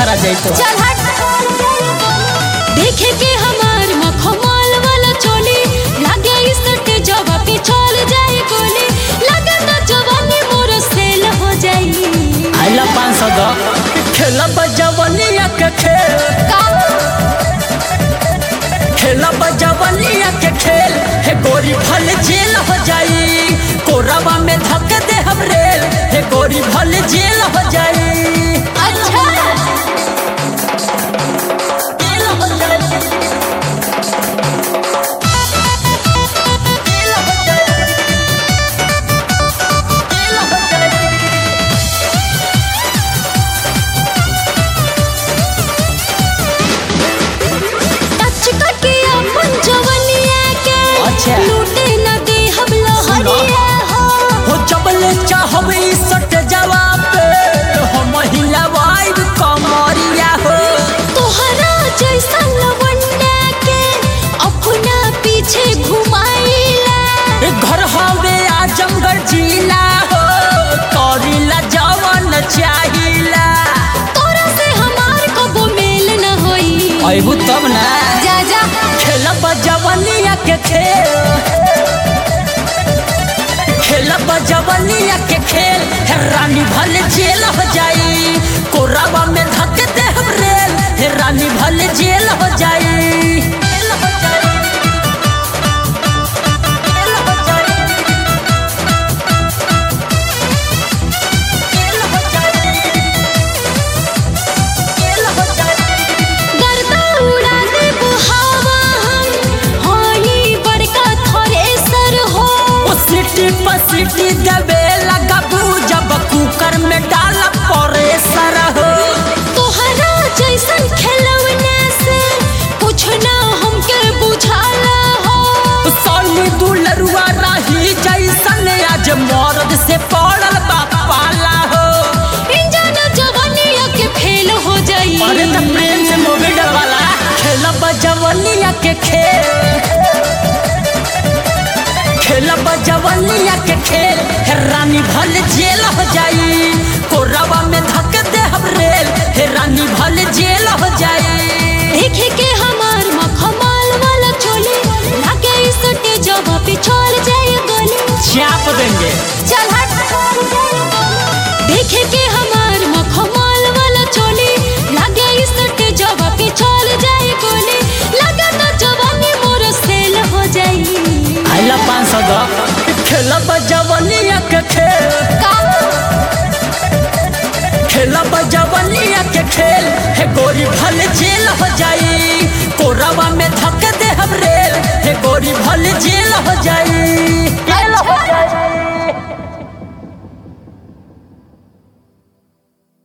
करा जाई तो चल हट देखे के हमार मखमल वाला चोली लागे इस सटे जवा पे चल जाए गोली लगे ना जवानी मोर सेल हो जाई आइला पाँच सौ दो खेला बजवनिया के खेल का खेला बजवनिया के खेल हे गोरी भल जेल हो जाई कोरबा में धक दे हम रेल हे गोरी भल जेल हो जाई अच्छा जेल हो जाई जेल हो जाई जेल हो जाई टच करके अपन जवनिया के अच्छा। लूटे न दे हम लोहरिया हो हो जबले चाहबे सट जवाब हम हिलवाइब कमरिया हो तोहरा जैसा लवंडा के अपना पीछे घुमाइला घर हवे आजमगढ़ जिला हो करिला जवन चाहिला तोरा से हमार कबो मेल न होई अबू तब ना जा जा खेलब जवनिया के खेल खेलब जवनिया के खेल हे रानी भले जेल हो जाई कोराबा में धक दे हम रेल हे रानी भले जेल हो जाई जेल हो जाई जेल हो जाई जेल हो जाई जेल हो जाई गर्दा उड़ा दे बुहावा हम होई बड़का थ्रेसर हो ओ सिटी पर सिटी देवे लगबू जब कुकर में डाल परेसर हो तोहरा जैसन खेलवना से कुछ ना हमके बुझाला हो सोनी दुलरुआ रही जैसन आज मर्द से पड़ल बा पाला हो इंजन जवानिया के फेल हो जाई अरे त प्रेम से मूवी डरवाला खेलब जवनिया के खेल खेलब जवनिया के खेल हे रानी भल जेल हो जाई कोरबा में धक दे हम रेल हे रानी भल जेल हो जाई देखे के हमार मखमल वाला चोली लागे इस सटे जवा पे चल जाए गोली चाप देंगे चल हट